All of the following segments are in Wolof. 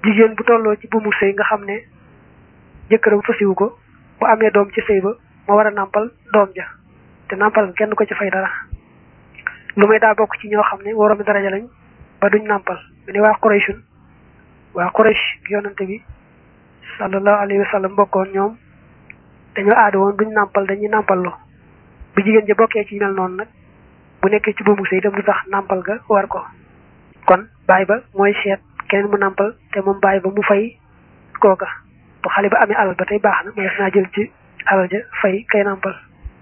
jigéen bu tolloo ci buumu sëy nga xam ne jëkkëram fasiwu ko bu amee doom ci sëy ba moo war a nàmpal doom ja te nàmpal kenn ko ci fay dara lu may daa bokk ci ñoo xam ne waroomi daraja lañ ba duñ nàmpal mu ne waa Qurayshun waa Quraysh yonante bi sallallahu alayhi wa sallam bokkoon ñoom dañoo aada woon duñ nàmpal dañuy nàmpalloo bu jigéen ja bokkee ci mel noonu nag bu nekkee ci buumu sëy dem du tax nàmpal ga war ko kon baay ba mooy seet keneen mu nàmpal te moom baay ba mu fay kooka bu xale ba amee alal ba tey baax na mais naa jël ci alal ja fay kay nàmpal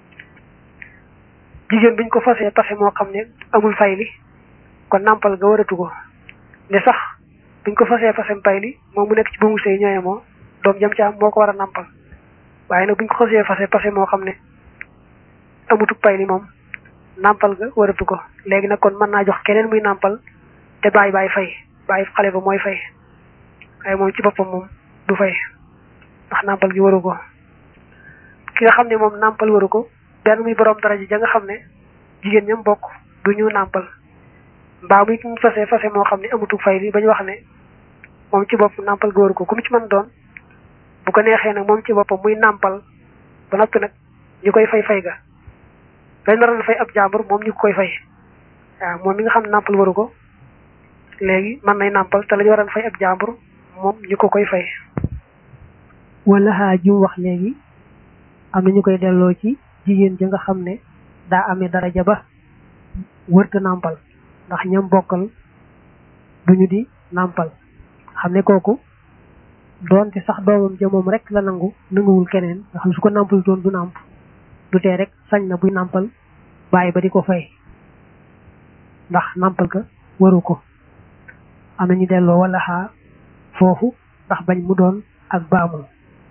jigéen buñ ko fasee pase moo xam ne amul fay li kon nàmpal ga waratu ko ne sax buñ ko fasee fasem pay li moom mu nekk ci buumu sëy ñooye moo doom jam ci am moo ko war a nàmpal waaye nag buñ ko xasee fase pase moo xam ne amutu pay li moom nàmpal ga waratu ko léegi nag kon mën naa jox keneen muy nàmpal te bàyyi bàyyi fay bàyyi xale ba mooy fay waaye moom ci boppam moom du fay ndax nàmpal gi waru ko ki nga xam ne moom nàmpal waru ko benn muy borom daraja ja nga xam ne jigéen ñam bokk du ñu nàmpal mbaa muy ñu fase fase moo xam ne amutu fay li ba ñu wax ne moom ci bopp nàmpal ga waru ko ku mu ci mën doon bu ko neexee nag moom ci boppam muy nàmpal ba noppi nag ñu koy fay fay ga dañ naroon fay ab jàmbur moom ñu koy fay waaw moom mi nga xam ne nàmpal waru ko léegi mën nay nàmpal te la ñu waroon fay ab jàmbur moom ñu ko koy fay. wala xaa ji wax léegi am na ñu koy delloo ci jigéen ja nga xam ne daa amee daraja ba wërta nàmpal ndax ñam bokkal duñu di nàmpal xam ne kooku doonte sax doomam ja moom rek la nangu nanguwul keneen nga xam su ko nàmpal doon du nàmp du tee rek sañ na buy nàmpal bàyyi ba di ko fay ndax nàmpal ka waru ko am na ñu delloo wala xaa foofu ndax bañ mu doon ak baamu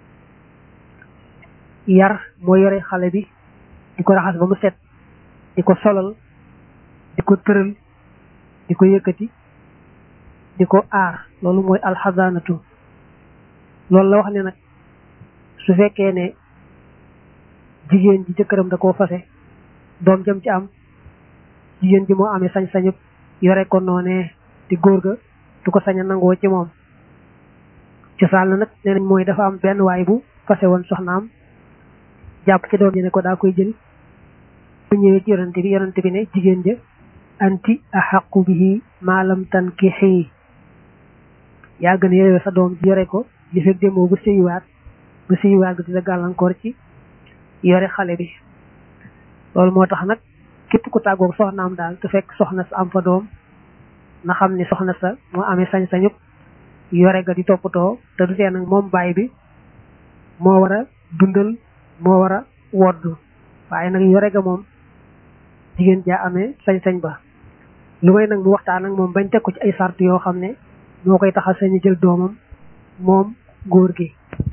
yar moo yore xale bi di ko raxas ba mu set di ko solal di ko tëral di ko yëkkati di ko aar loolu mooy alxazaanatu loolu la wax ne nag su fekkee ne jigéen ji jëkkëram da koo fase doom jëm ci am jigéen ji moo amee sañ-sañu yore ko noonee di góor ga du ko sañ a nangoo ci moom cosaan la nag nee nañ mooy dafa am benn waay bu fase woon soxnaam jàpp ci doom ji ne ko daa koy jël bu ñëwee ci yonante bi yonante bi ne jigéen ja anti axaqu bihi maalam tankixi yaa gën a yore sa doom ji yore ko li fekk demoo ba sëyiwaat ba sëyiwaat ga dina gàllankoor ci yore xale bi loolu moo tax nag képp ku tàggoog soxnaam daal te fekk soxna sa am fa doom na xam ne soxna sa moo amee sañ-sañub yore ga di toppatoo te du tee nag moom baay bi moo war a dundal moo war a wodd waaye nag yore ga moom jigéen jaa amee sañ-sañ ba lu may nag mu waxtaan ak moom bañ teg ko ci ay sart yoo xam ne moo koy taxal sañu jël doomam moom góor gi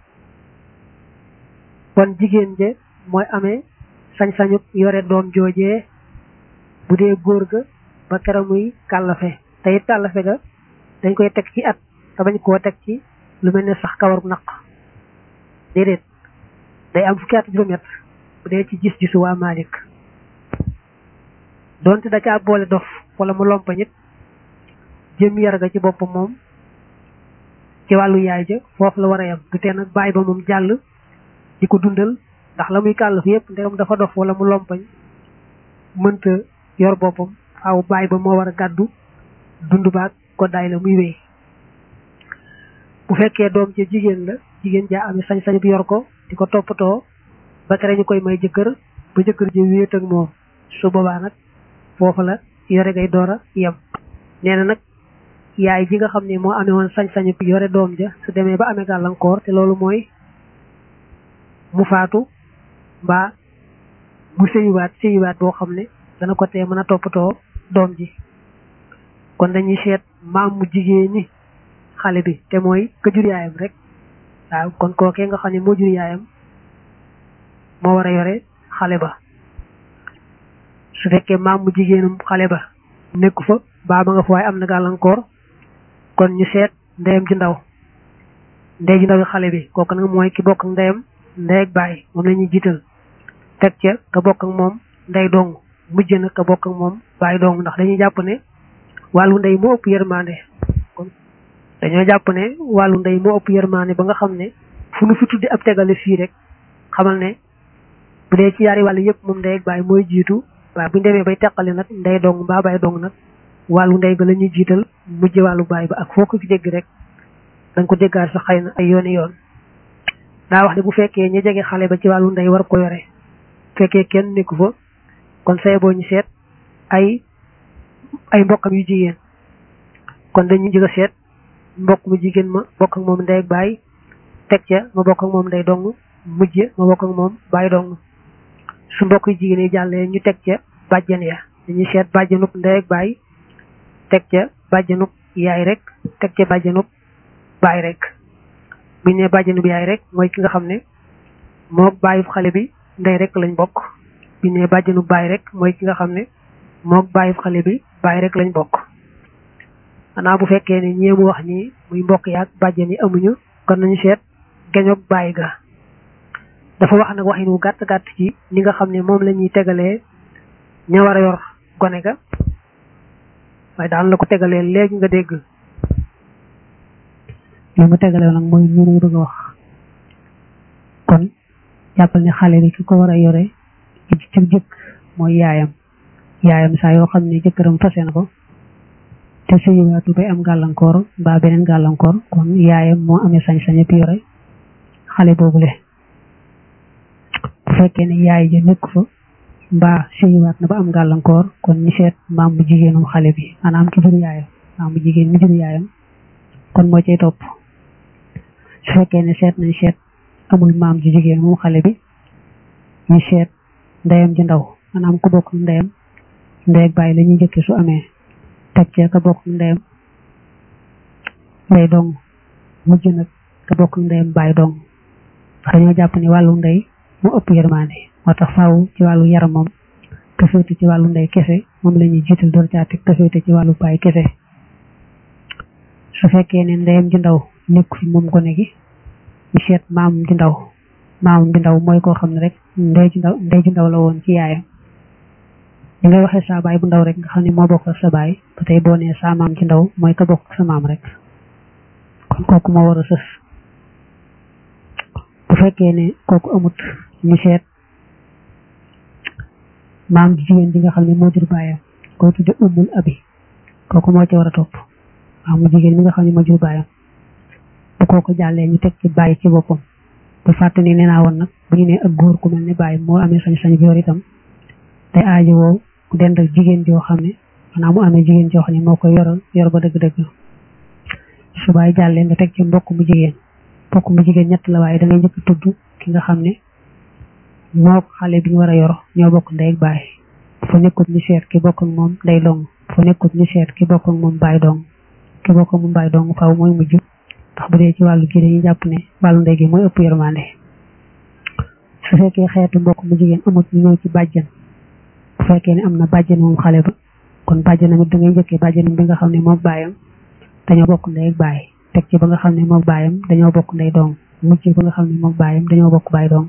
kon jigéen je mooy amee sañ-sañu yore doom joojee bu dee góor ga ba kera muy kàllafe te it kàllafe ga dañ koy teg ci at te bañ koo teg ci lu mel ne sax kawaru naq déedéet day am fukki at juróom-ñett bu dee ci gis-gisu waa Malik donte da caa boole dof wala mu lompa nit jëm yar ga ci boppam moom ci wàllu yaay ja foofu la war a yam du tee nag bàyyi ba moom jàll di ko dundal ndax la muy kàllaf yépp ndegam dafa dof wala mu lompañ mënta yor boppam faaw bàyyi ba moo war a gàddu dund baag ko daay la muy wéy bu fekkee doom ca jigéen la jigéen jaa amee sañ-sañ bi yor ko di ko toppatoo ba tere ñu koy may jëkkër ba jëkkër ji wéet ak moom su boobaa nag foofu la yore ngay door a yem nee na nag yaay ji nga xam ne moo amee woon sañ-sañu yore doom ja su demee ba amee gàllankoor te loolu mooy mu faatu mbaa mu sëyiwaat sëyiwaat boo xam ne dana ko tee mën a toppatoo doom ji kon dañuy seet maam mu jigéen ñi xale bi te mooy ka jur yaayam rek waaw kon kookee nga xam ne moo jur yaayam moo war a yore xale ba su fekkee maam mu jigéenum xale ba nekku fa baa ba nga fa waaye am na gàllankoor kon ñu seet ndeyam ji ndaw ndey ji ndaw xale bi kooku nag mooy ki bokk ak ndeyam ndey ak baay moom la ñuy jiital teg ca ka bokk ak moom ndey dong mujj na ka bokk ak moom baay dong ndax dañuy jàpp ne wàllu ndey moo ëpp yërmande kon dañoo jàpp ne wàllu ndey moo ëpp yërmaane ba nga xam ne fu nu fi tuddi ab tegale fii rek xamal ne bu dee ci yaari wàll yëpp moom ndey ak baay mooy jiitu waaye bu ñu demee bay teqale nag ndey dong mbaa baay dong nag wàllu ndey ga la ñuy jiital mujj wàllu baay ba ak foo ko fi dégg rek dañ ko déggaat sax xëy na ay yooni yoon daa wax ne bu fekkee ñi jege xale ba ci wàllu ndey war ko yore fekkee kenn nekku fa kon say boo ñu seet ay ay mbokkam yu jigéen kon dañuy jëg a seet mbokk mu jigéen ma bokk ak moom ndey ak baay teg ca ma bokk ak moom ndey dong mujj ma bokk ak moom baay dong su mbokk yu jigéen yi jàllee ñu teg ca bàjjen ya dañuy seet bàjjenub ndey ak baay teg ca bàjjenub yaay rek teg ca bàjjenub baay rek bu ñu nee bàjjenub yaay rek mooy ki nga xam ne moo bàyyub xale bi ndey rek lañ bokk bu ñu nee bàjjenub baay rek mooy ki nga xam ne moo bàyyub xale bi baay rek lañ bokk xanaa bu fekkee ne ñeemu wax ñi muy mbokk yaag bàjjen yi amuñu kon nañu seet geñoog baay ga dafa wax nag waxin wu gàtt gàtt ci ni nga xam ne moom la ñuy tegalee ña war a yor gone ga waaye daan la ko tegalee léegi nga dégg li mu tegalee nag mooy ñu bëgg a wax kon jàppal ne xale bi ki ko war a yore ci ci jëkk mooy yaayam yaayam saa yoo xam ne jëkkëram fase na ko te sëyiwaatu bay am gàllankoor mbaa beneen gàllankoor kon yaayam moo amee sañ-sañ ak yore xale boobule bu fekkee ne yaay ja nekk fa mbaa sëyiwaat na ba am gàllankoor kon ñu seet maam bu jigéenum xale bi maanaam ki jur yaayam maam bu jigéen mi jur yaayam kon moo cay topp su fekkee ne seet nañ seet amul maam ju jigéen moom xale bi ñu seet ndeyam ji ndaw maanaam ku bokk ndeyam ndey ak bàyyi la ñuy jëkke su amee teg ca ka bokk ndeyam ndey dong mujj nag ka bokk ndeyam bàyyi dong ndax dañoo jàpp ni wàllu ndey mu ëpp yërmande moo tax faaw ci wàllu yaram moom te féete ci wàllu ndey kese moom la ñuy jiital door caa teg te féete ci wàllu baay kese su fekkee ne ndeyam ji ndaw nekk fi moom gone gi ñu seet maamam ji ndaw maamam ji ndaw mooy koo xam ne rek ndey ji ndaw ndey ji ndaw la woon ci yaayam li ngay waxee saa baay bu ndaw rek nga xam ne moo bokk ak sa baay ba tey boo nee saa maam ci ndaw mooy ka bokk ak sa maam rek kon kooku moo war a sës bu fekkee ne kooku amut ñu seet maam ji jigéen bi nga xam ne moo jur baayam koy tudde ummul abi kooku moo ci war a topp maamu jigéen mi nga xam ne moo jur baayam bu kooku jàllee ñu teg ci bàyyi ci boppam bu fàtte ni nee naa woon nag bu ñu nee ak góor ku mel ne bàyyi moo amee sañ-sañ bi yor itam te aajo woo dend ak jigéen joo xam ne maanaam mu amee jigéen joo xam ne moo koy yoroon yor ba dëgg-dëgg su bàyyi jàllee nga teg ci mbokk mu jigéen mbokk mu jigéen ñett la waaye da ngay njëkk tudd ki nga xam ne moo xale bi ñu war a yor ñoo bokk ndey ak baay bu fa nekkut ñu seet ki bokk ak moom day dong bu fa nekkut ñu seet ki bokk ak moom baay dong ki bokk ak moom baay dong faaw mooy mujj ndax bu dee ci wàllu gi dañuy jàpp ne wàllu ndey gi mooy ëpp yërmande su fekkee xeetu mbokk mu jigéen amut ñu ñëw ci bàjjan bu fekkee ne am na bàjjan moom xale ba kon bàjjanam it da ngay njëkkee bàjjanam bi nga xam ne moom baayam dañoo bokk ndey ak baay teg ci ba nga xam ne moom baayam dañoo bokk ndey dong mujj ba nga xam ne moom baayam dañoo bokk baay dong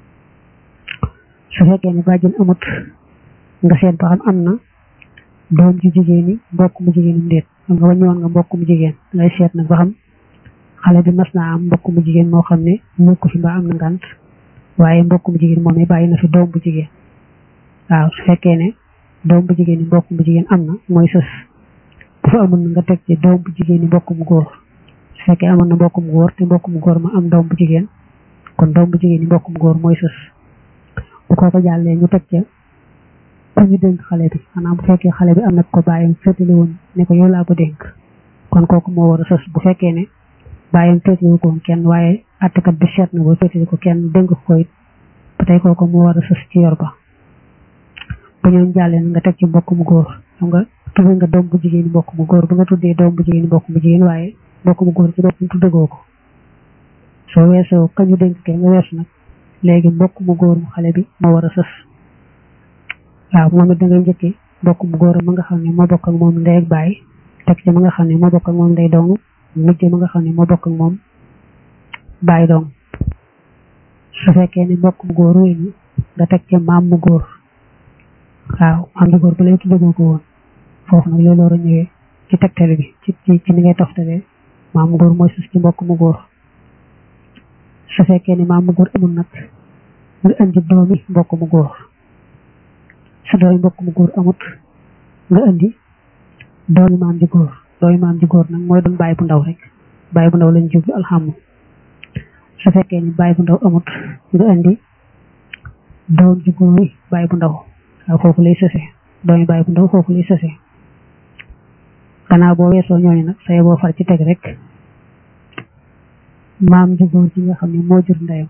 su fekkee ne bàjjan amut nga seet ba xam am na doom ji jigéen ñi mbokk mu jigéenum déet xam nga wàññi woon nga mbokk mu jigéen ngay seet nag ba xam xale bi mas naa am mbokk mu jigéen moo xam ne nekku fi mbaa am na ngant waaye mbokk mu jigéen moom bàyyi na fi doom bu jigéen waaw su fekkee ne doom bu jigéen ñi mbokk mu jigéen am na mooy sës bu fa amul nga teg ci doom bu jigéen ñi mbokk mu góor su fekkee amoon na mbokk mu góor te mbokk mu góor ma am doom bu jigéen kon doom bu jigéen ñi mbokk mu góor mooy sës bu ko ko jàllee ñu teg ca ku ñu dénk xale bi maanaam bu fekkee xale bi am na ko bàyyam féetale woon ne ko yow laa ko dénk kon kooku moo war a sës bu fekkee ne bàyyam féetale ko kenn waaye attekat bi seet na ba féetale ko kenn dénk ko it ba tey kooku moo war a sës ci yor ba bu ñoom jàllee nga teg ci mbokk mu góor xam nga tuddee nga doom bu jigéen mbokk mu góor ba nga tuddee doom bu jigéen mbokk mu jigéen waaye mbokk mu góor ci boppam tuddagoo ko soo weesoo kañu dénk ke nga weesu nag léegi mbokk mu góor mu xale bi moo war a sës waaw moom it da ngay njëkkee mbokk mu góor ma nga xam ne moo bokk ak moom ndey ak baay teg ci ma nga xam ne moo bokk ak moom ndey dong mujj ma nga xam ne moo bokk ak moom baay dong su fekkee ne mbokk mu góor wéy nga teg ci maam mu góor waaw maam mu góor ba lay tuddagoo ko woon foofu nag loolu war a ñëwee ci tegtale bi ci ci ci ni ngay toftalee maam mu góor mooy sus ci mbokk mu góor su fekkee ni maam mu góor amul nag nga indi doomi mbokk mu góor su doomi mbokk mu góor amut nga indi doomi maam ji góor doomi maam ji góor nag mooy doon bàyyi bu ndaw rek bàyyi bu ndaw lañ jublu alxamu su fekkee ni bàyyi bu ndaw amut nga indi doom ji góor yi bàyyi bu ndaw waaw foofu lay sëse doomi bàyyi bu ndaw foofu lay sëse gannaaw boo weesoo ñooñu nag saye boo far ci teg rek maam ji góor ji nga xam ne moo jur ndeyam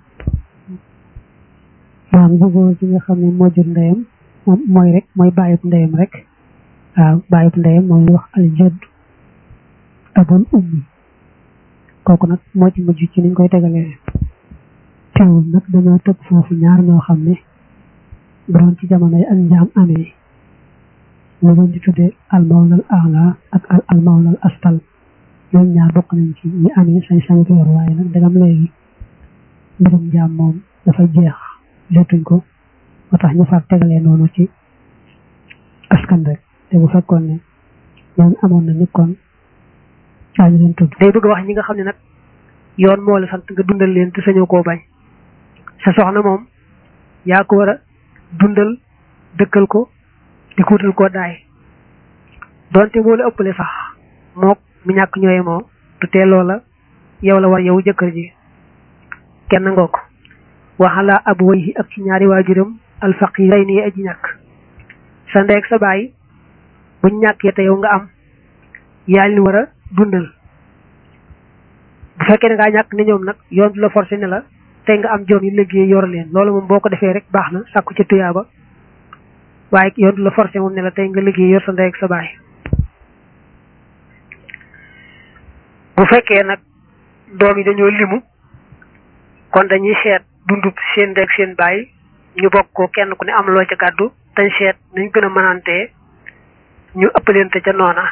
maam ji góor ji nga xam ne moo jur ndeyam moom mooy rek mooy bàyyib ndeyam rek waaw bàyyib ndeyam moom ñu wax aljadd abul ummi kooku nag moo ci mujj ci niñ koy tegalee teewul nag dañoo tëb foofu ñaar ñoo xam ne bu doon ci jamono yi ak njaam amee ñu leen di tuddee almawlal ala ak al almawlal astal ñoom ñaar bokk nañ ci ñi amee sañ-sañ ko yor waaye nag dagam léegi mbirum njaam moom dafa jeex jotuñ ko moo tax ñu far tegalee noonu ci askan rek te bu fekkoon ne ñoom amoon na ni kon daañu leen tudd day bëgg wax ñi nga xam ne nag yoon moo la sant nga dundal leen te sañoo koo bañ sa soxna moom yaa ko war a dundal dëkkal ko di ko wutal koo daay donte moo la ëppale sax mook mu ñàkk ñooye moo du tee loola yow la war yow jëkkër ji kenn ngoo ko waxala ab wayhi ak ci ñaari waajuram alfaqiray nii aji ñàkk sa ndeeg sa baay buñ ñàkkee te yow nga am yaa leen war a dundal bu fekkee ne ngaa ñàkk ne ñoom nag yoon du la forcé ne la tey nga am joom yi liggéey yor leen loolu moom boo ko defee rek baax na sàkku ci tuyaaba waaye yoon du la forcé moom ne la tey nga liggéey yor sa ndey ak sa baay bu fekkee nag doom yi dañoo limu kon dañuy seet dundub seen ndey ak seen baay ñu bokk ko kenn ku ne am loo ca gàddu dañ seet nañ gën a mënantee ñu ëppalente ca noona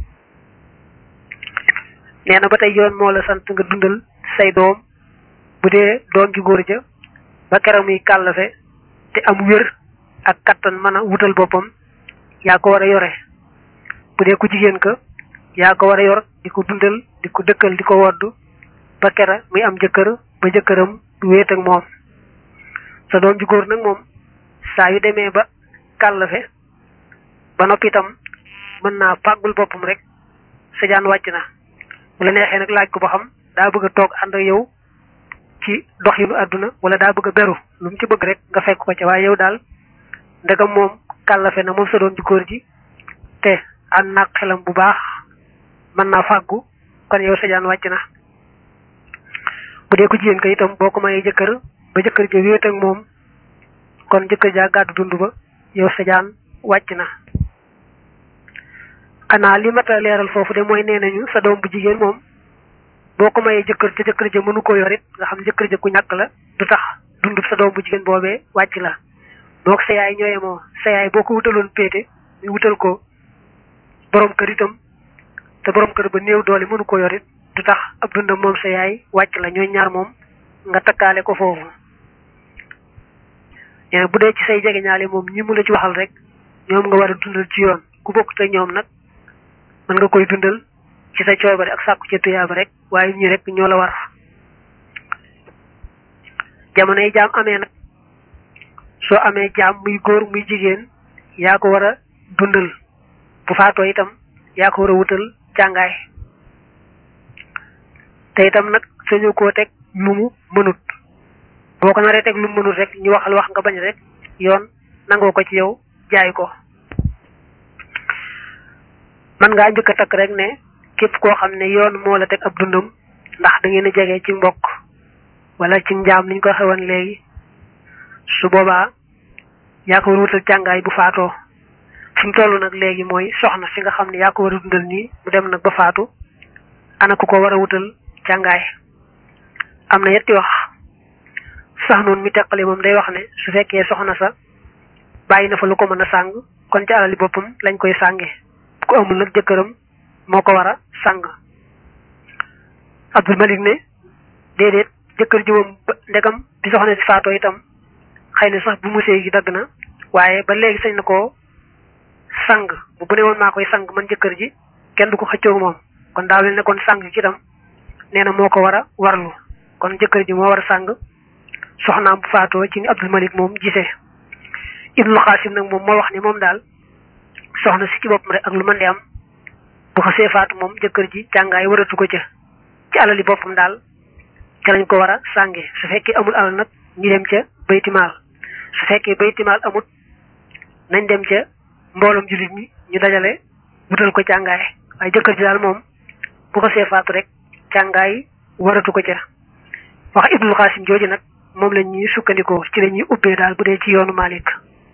nee na ba tey yoon moo la sant nga dundal say doom bu dee doom ji góor ja ba keroog muy kàllafe te am wér ak kattan mën a wutal boppam yaa ko war a yore bu dee ku jigéen ka yaa ko war a yor di ko dundal di ko dëkkal di ko woddu ba kera muy am jëkkër ba jëkkëram du wéet ak moom sa doom ji góor nag moom saa yu demee ba kàllafe ba noppi itam mën naa fàggul boppam rek sa jaan wàcc na bu la neexee nag laaj ko ba xam daa bëgg a toog ànd ak yow ci doxinu àdduna wala daa bëgg a beru lu mu ci bëgg rek nga fekk ko ca waaye yow daal ndegam moom kàllafe na moom sa doom ji góor ji te ànd naag xelam bu baax mën naa fàggu kon yow sa jaan wàcc na bu dee ko jigéen ka itam boo ko mayee jëkkër ba jëkkër ja wéet ak moom kon jëkkër jaa gàddu dund ba yow sa jaan wàcc na xanaa li mat a leeral foofu de mooy nee nañu sa doom bu jigéen moom boo ko mayee jëkkër ca jëkkër ja mënu ko yorit nga xam jëkkër ja ku ñàkk la du tax dundub sa doom bu jigéen boobee wàcc la mook sa yaay ñooye moo sa yaay boo ko wutaloon péete ñu wutal ko borom kër itam te borom kër ba néew doole mënu ko yorit du tax ab dundam moom sa yaay wàcc la ñooy ñaar moom nga takkaale ko foofu bu dee ci say jege ñaale moom ñi mu la ci waxal rek ñoom nga war a dundal ci yoon ku bokk te ñoom nag mën nga koy dundal ci sa coobare ak sàkku ci tuyaaba rek waaye ñi rek ñoo la war jamono yi jaam amee nag soo amee jaam muy góor muy jigéen yaa ko war a dundal bu faatoo itam yaa ko war a wutal jàngaay te itam nag sañu koo teg lu mu mënut boo ko naree teg lu mu mënut rek ñu waxal wax nga bañ rek yoon nangoo ko ci yow jaay ko man ngaa njëkk a takk rek ne képp koo xam ne yoon moo la teg ab dundam ndax da ngeen a jege ci mbokk wala ci njaam niñ ko xewoon léegi su boobaa yaa ko war a wutal jàngaay bu faatoo fi mu toll nag léegi mooy soxna si nga xam ne yaa ko war a dundal nii mu dem nag ba faatu ana ku ko war a wutal jàngaay am na yetti wax sax noonu mi teqale moom day wax ne su fekkee soxna sa bàyyi na fa lu ko mën a sàng kon ci alali boppam lañ koy sànge ku amul nag jëkkëram moo ko war a sàng Abdul Malik ne déedéet jëkkër ji moom ndegam bi soxna si faatoo itam xëy na sax bu musée gi dagg na waaye ba léegi sañ na koo sang bu bu ne woon maa koy sang man jëkkër ji kenn du ko xëccoog moom kon daa mel ne kon sang ci itam nee na moo ko war a warlu kon jëkkër ji moo war a sàng soxnaam bu faatoo ci ni Abdul Malik moom gisee Ibnul Xaasim nag moom moo wax ni moom daal soxna si ci boppam rek ak lu mën di am bu xasee faatu moom jëkkër ji càngaay waratu ko ca ci alali boppam daal ca lañ ko war a sànge su fekkee amul alal nag ñu dem ca baytimaal su fekkee baytimaal amut nañ dem ca mbooloom jullit ñi ñu dajale wutal ko càngaay waaye jëkkër ji daal moom bu xasee faatu rek càngaay waratu ko ca wax Ibnul Xaasim jooju nag moom la ñuy sukkandikoo ci la ñuy ubbee daal bu dee ci yoonu Malik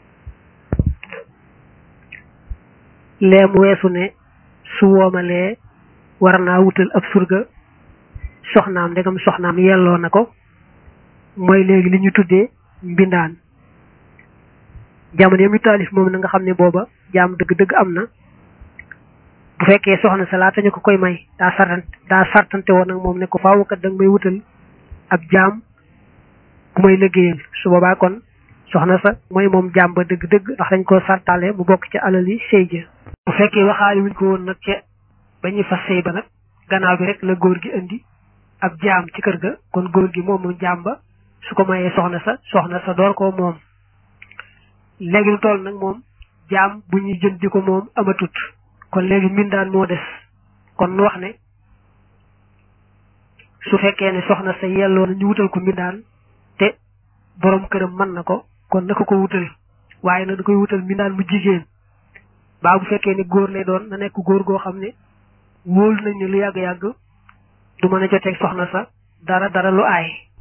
lee mu weesu ne su woomalee war naa wutal ab surga soxnaam ndegam soxnaam yelloo na ko mooy léegi li ñu tuddee mbindaan jamono yi mu taalif moom na nga xam ne booba jaam dëgg-dëgg am na bu fekkee soxna sa laata ñu ko koy may daa sartante daa sartante woon nag moom ne ko faaw kat da nga may wutal ab jaam bu may liggéeyal su boobaa kon soxna sa mooy moom jaam ba dëgg-dëgg ndax dañ koo sartale mu bokk ci alal yi sëy ja bu fekkee waxaale wuñ ko woon nag ca ba ñuy fas sëy ba nag gannaaw bi rek la góor gi indi ab jaam ci kër ga kon góor gi moom moom jaam ba su ko mayee soxna sa soxna sa door ko moom léegi lu toll nag moom jaam bu ñuy jënd di ko moom amatut kon léegi mbindaan moo des kon nu wax ne su fekkee ne soxna sa yelloo na ñu wutal ko mbindaan te borom këram mën na ko kon na ko ko wutal waaye nag da koy wutal mbindaan mu jigéen baa bu fekkee ne góor lay doon na nekk góor goo xam ne wóolu nañ ne lu yàgg-yàgg du mën a joteeg soxna sa dara dara lu aay